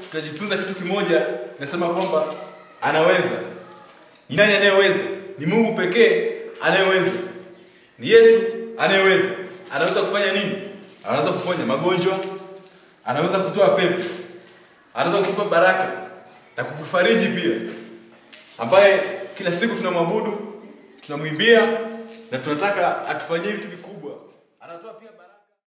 tutajifunza kitu kimoja, nasema kwamba anaweza. Ni nani anayeweza? Ni Mungu pekee anayeweza. Ni Yesu anayeweza. Anaweza kufanya nini? Anaweza kuponya magonjwa, anaweza kutoa pepo, anaweza kukupa baraka na kukufariji pia, ambaye kila siku tunamwabudu, tunamwimbia na tunataka atufanyie vitu vikubwa. Anatoa pia baraka.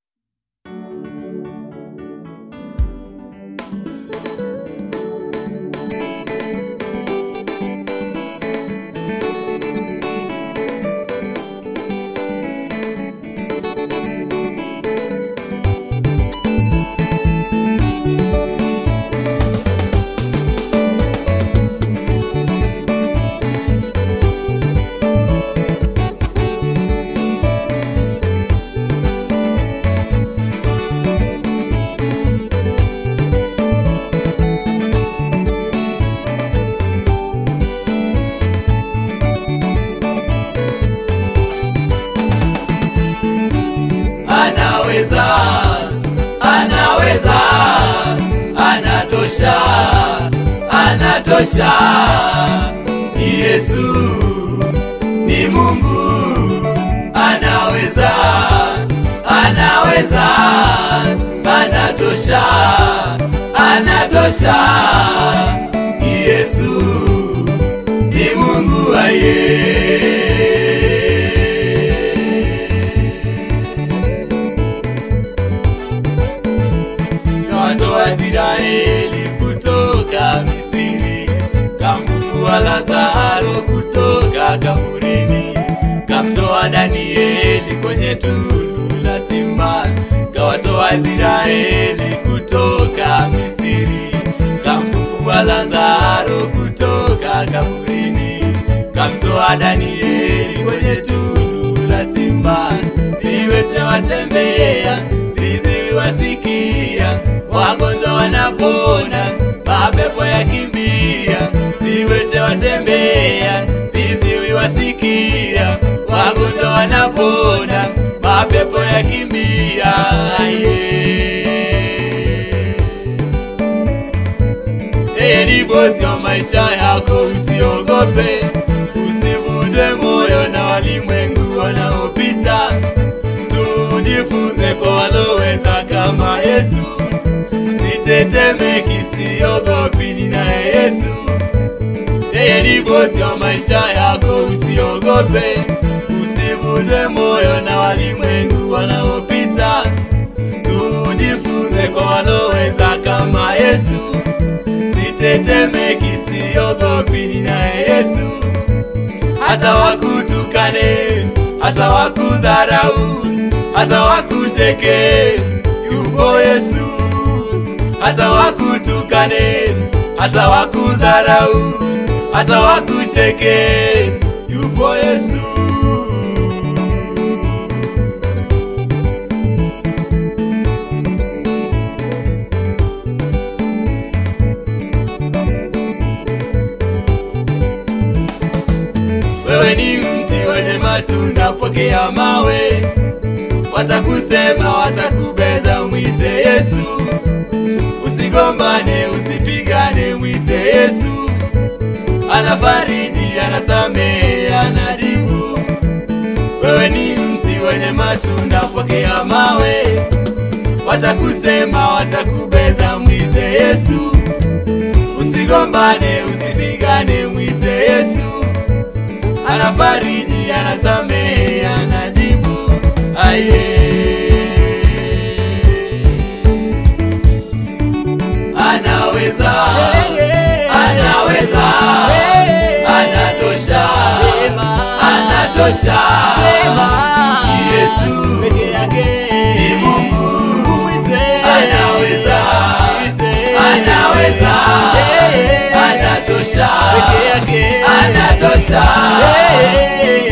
anaweza anaweza anatosha anatosha ni yesu ni mungu anaweza anaweza anatosha anatosha ni yesu ni mungu aye kawatoa Israeli kutoka Misri, kamfufua Lazaro kutoka kaburini, kamtoa Danieli kwenye tundu la simba, kawatoa Israeli kutoka Misri, kamfufua Lazaro kutoka kaburini, kamtoa Danieli kwenye tundu la simba, viwete watembea viziwi wasikia, wagonjwa wanapona, mapepo yakimbia, viwete watembea, viziwi wasikia, wagonjwa wanapona, mapepo yakimbia. Yeah. Yeye ni bosi wa maisha yako, usiogope, usivunje moyo na walimwengu wanaopita. Tujifunze kwa waloweza kama Yesu, sitetemeki, siogopi, ninaye Yesu. Yeye ni bosi wa maisha yako, usiogope, usivunje moyo na walimwengu wanaopita. Tujifunze kwa waloweza kama Yesu, sitetemeki, siogopi, ninaye Yesu. Hata wakutukane, hata wakudharau, hata wakucheke, yupo Yesu. Hata wakutukane, hata wakudharau, hata wakucheke, yupo Yesu. Wewe ni mti wenye matunda, pokea mawe. Watakusema, watakubeza, mwite Yesu. Usigombane, usipigane, mwite Yesu. Anafariji, anasamehe, anajibu. Wewe ni mti wenye matunda, pokea mawe. Watakusema, watakubeza, mwite Yesu. Usigombane, usipigane, mwite Yesu anafariji, anasamehe, anajibu. Aye. Anaweza, anaweza, anatosha, anatosha. Yesu ni Mungu, anaweza, anaweza, anatosha, anatosha.